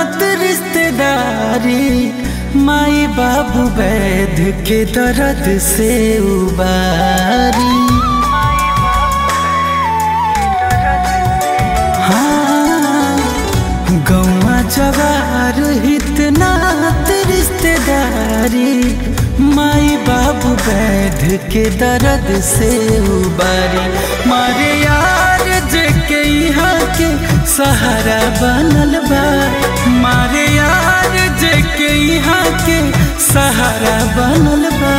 नात रिश्तेदारी माई बाबू वैध के दर्द से उबारी हाँ गौवा जवार इतना रिश्तेदारी माई बाबू वैध के दर्द से उबारी मारे यार जे के यहाँ के सहारा बनल बा मारे यार जे के यहाँ के सहारा बनल बा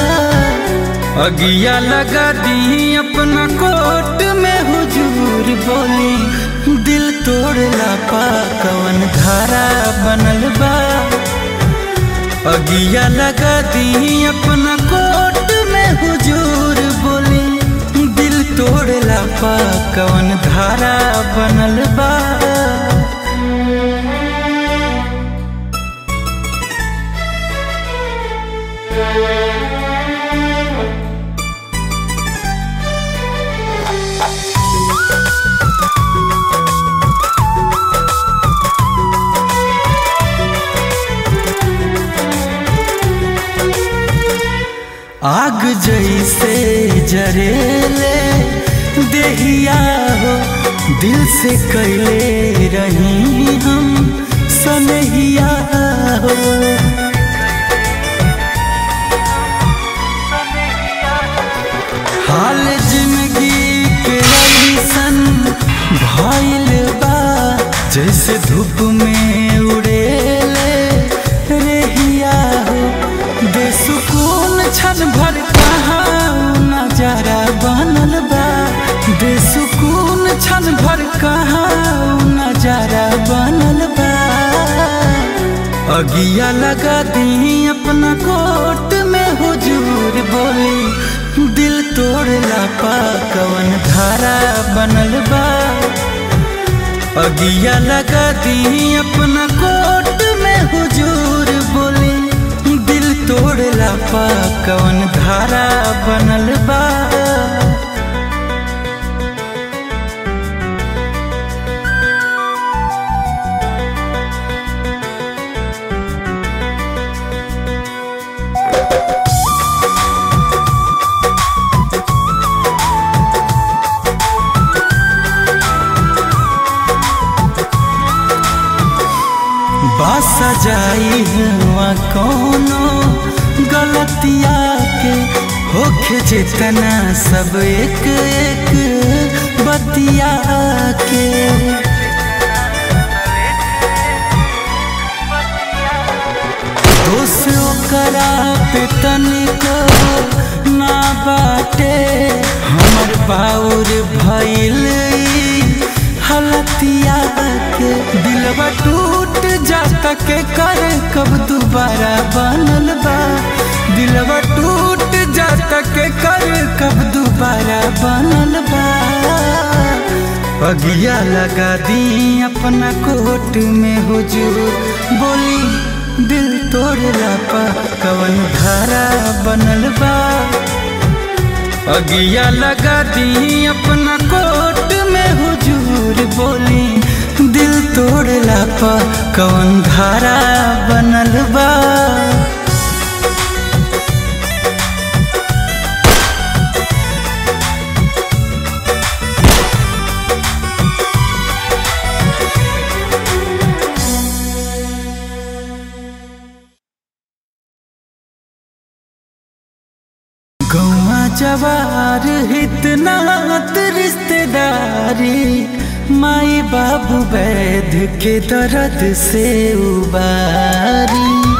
अगिया लगा दी अपना कोट में हुजूर बोली दिल तोड़ला पा कवन धारा बनल बा अगिया लगा दी अपना कोट में हुजूर बोली दिल तोड़ला पा कवन धारा बनल बा आग जैसे जरेले देहिया हो दिल से कैले रही हम सनहिया हो हाल जिंदगी के ऐसन भइल बा जैसे धूप में उड़ेले रेहिया हो बेसुकून क्षण भर कहाँ नजारा बनल बा बेसुकून क्षण भर कहाँ नजारा बनल बा अगिया लगा दी अपना कोट में हुजूर बोली दिल तोड़ला पा कवन धारा बनल बा अगिया लगा दी अपना कोट में हुजूर बोली दिल तोड़ला पा कवन धारा बनल बा बस जाई हुआ कोनो गलतिया के होखे जितना सब एक एक बतिया के दोष ओकरा पे तनिको ना बाटे हमर बाउर भइल हलतिया के दिलवा टूट जाता के कर कब दोबारा बनल बा दिलवा टूट जाता के कर कब दोबारा बनल बा अगिया लगा दी अपना कोट में हुजूर बोली दिल तोड़ला पा कवन धारा बनल बा अगिया लगा दी अपना कोट में हुजूर बोली दिल तोड़ला पा कवन धारा बनल बा गौवा जवार इतना रिश्तेदारी माई बाबू वैध के दर्द से उबारी